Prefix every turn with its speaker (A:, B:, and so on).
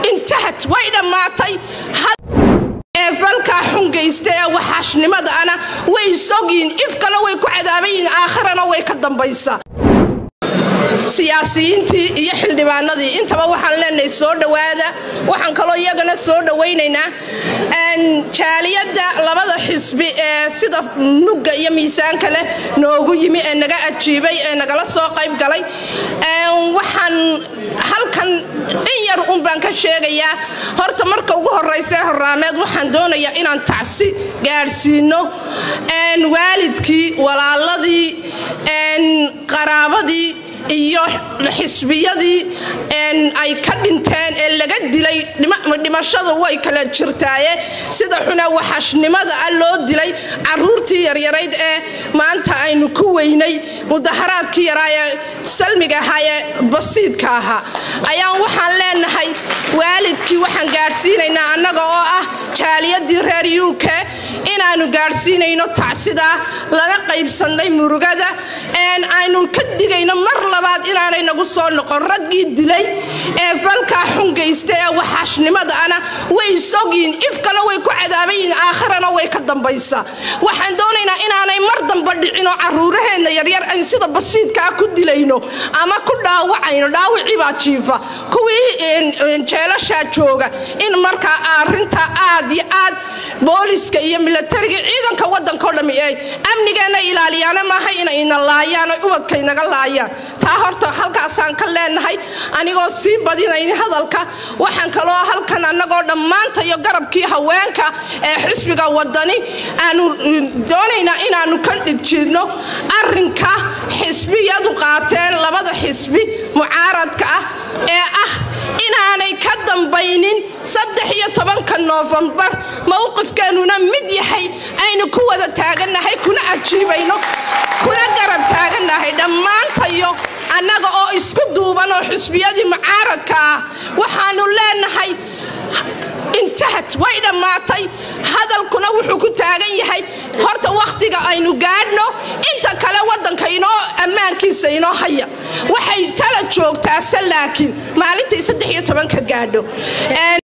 A: intahad way dhammaatay ee falkaa xungaysta ee waxaashnimadaana way isogyiin ifkana way ku cadaabayiin aakhirana way ka dambaysaa siyaasiyiintii iyo xildhibaanadii intaba waxaan leenahay soo dhowaada waxaan kaloo iyagana soo dhowaynaynaa jaaliyadda labada xisbi ee sida nugga iyo miisaanka leh noogu yimi ee naga ajiibay ee nagala soo qayb galay waxaan halkan in yar un baan ka sheegayaa horta marka ugu horeysa horaameed waxaan doonayaa inaan tacsi gaadhsiino waalidkii walaaladii qaraabadii iyo xisbiyadii ay ka dhinteen ee laga dilay dhimashadu way kala jirtaaye sida xuna waxashnimada a loo dilay caruurtii yaryarayd ee maanta aynu ku weynay mudaharaadkii yaraa ee salmiga ahaa ee basiidka ahaa ayaan waxaan leenahay waalidkii waxaan gaadhsiinaynaa annaga oo ah jaaliyadii reer u k inaanu gaadhsiinayno tacsidaa lana qaybsannay murugada aynu ka digayno mar labaad inaanay nagu soo noqon raggii dilay ee falkaa xungaysta ee waxaashnimadaana way isogyiin ifkana way ku cadaabayiin aakhirana way ka dambaysaa waxaan doonaynaa inaanay mar damba dhicinoo caruuraheenna yaryar ayn sida basiidkaa ku dilayno ama ku dhaawacayno dhaawicii baa jiifa kuwii jeelashaa jooga in markaa arintaa aad iyo aad booliska iyo milatariga ciidanka wadankao dhami ay amnigeenna ilaaliyaana maaha inayna laayaan oy ubadkaynaga laayaan taa horta halkaasaan ka leenahay anigoo sii badinayn hadalka waxaan kaloo halkan annagoo dhammaanta iyo garabkii haweenka ee xisbiga wadani aanu doonaynaa inaanu ka dhijidno arinka xisbiyadu qaateen labada xisbi mucaaradka ah ee ah inaanay ka dambaynin saddex iyo tobanka noofembar mowqifkeenuna mid yahay aynu ku wada taagannahay kuna ajiibayno kuna garab taagannahay dhammaantayo annaga oo isku duuban oo xisbiyadii mucaaradka ah waxaanu leenahay intahad way dhammaatay hadalkuna wuxuu ku taagan yahay horta wakhtiga aynu gaadhno inta kale waddanka inoo ammaankiisa inoo haya waxay tala joogtaase laakiin maalintay saddex iyo tobanka gaadho